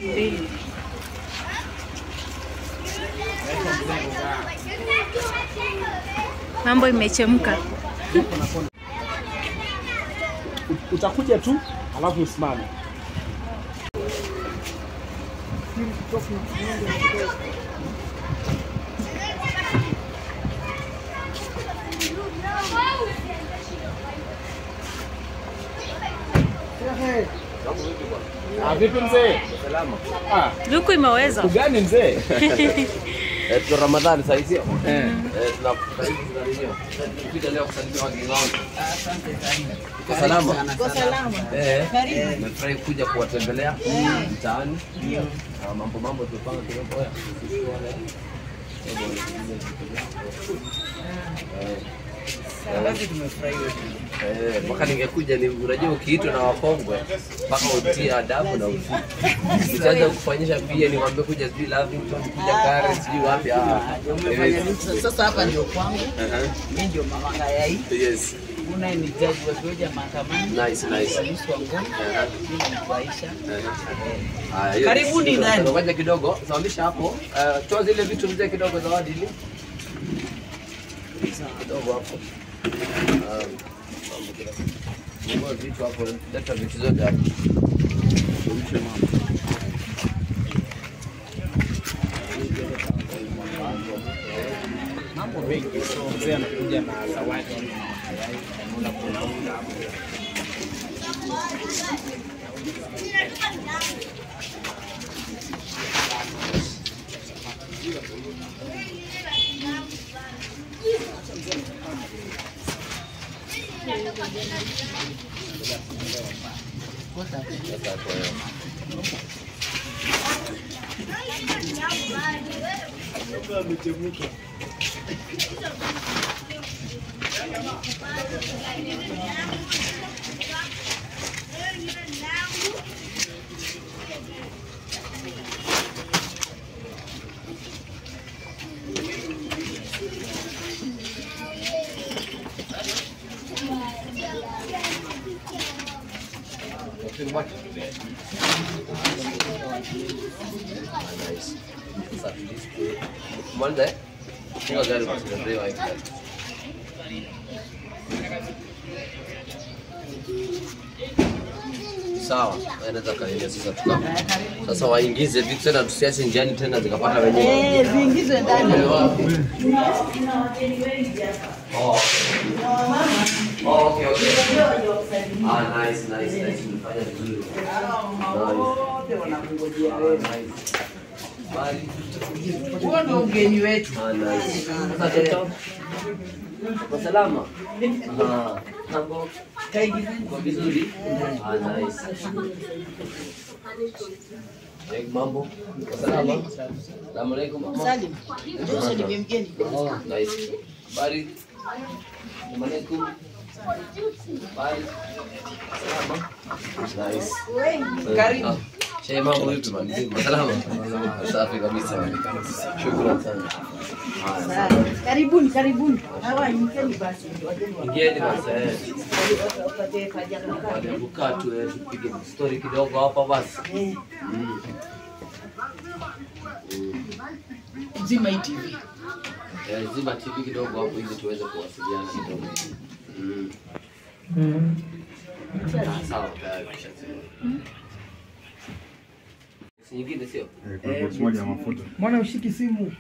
mbili. Mambo imechemka. Utakuja tu alafu usimame. Ah, vipi mzee? Salama. Ah, Luku imeweza. ugani mzee? Eh, tuna Ramadhani sasa sio? Eh. Eh, tuna karibu tunalinyo. Kuja leo kusalimia wageni wangu. Uko salama? Kwa salama. Eh. Nimefurahi kuja kuwatembelea mtaani. Ah, mambo mambo tumepanga kidogo haya. Basi tumefurahi wote. Eh, mpaka ningekuja ni unajua ukiitwa na wakongwe mpaka utie adabu na utii. Nitaanza kufanyisha pia niwaambie kuja sijui Lavington, kuja Karen, sijui wapi. Ah, Umefanya nini? Sasa hapa ndio kwangu. Aha. Mimi ndio mama Ngayai. Yes. Una ni jaji wa Georgia mahakamani. Nice, nice. Polisi wa Ngong. Aha. Mimi ni Aisha. Haya, hiyo Karibuni ni- ndani. Ngoja kidogo, simamisha hapo. Eh, Toa zile vitu mzee kidogo zawadi ile. Kidogo hapo. Ah, mambo kidogo. Fungua vitu hapo, leta vitu zote hapo. Mambo mengi, so mzee anakuja na zawadi. Sasa kwa hiyo. Sasa, Mwanza eh? Funga gari basi, ndio hiyo hapo. Sawa, anaweza kaendelea sasa tuka. Sasa waingize vitu tena tusiache njiani tena zikapata wenyewe. Eh, ziingizwe ndani. Oh. Oh, okay, okay. Ah, nice, nice, nice. Umefanya vizuri. Wote wanakungojea Ah, wewe. nice. Bali. Huo ndio ugeni wetu. Ah, nice. Sasa toto. Kwa salama. Ah, mambo kwa vizuri. Ah, nice. Eh, mambo kwa salama. Salamu alaikum. mama. Salim. Ndio usalimie mgeni. Oh, nice. Bari. Assalamu alaikum. Bari. Salama. Nice. Karibu. Ah, Shehe mambo vipi man? Mzima, Salama. Safi kabisa. Shukrani sana. Haya, Sawa. Karibuni, karibuni. Hawa ingeni basi. Wageni wa- Ingieni basi. eh. Wapate kaja kukaa. Baada ya kukaa tu eh, tupige story kidogo hapa basi. Eh, Mm. Zima hii TV. Eh, Zima TV kidogo hapo ili tuweze kuwasiliana kidogo. Mm. Ah, Sawa, tayari tushazima. Si nyingine sio? Mwana ushiki simu.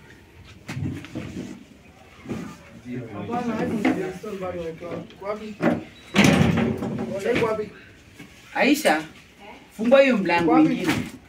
Aisha, fungua hiyo mlango mwingine.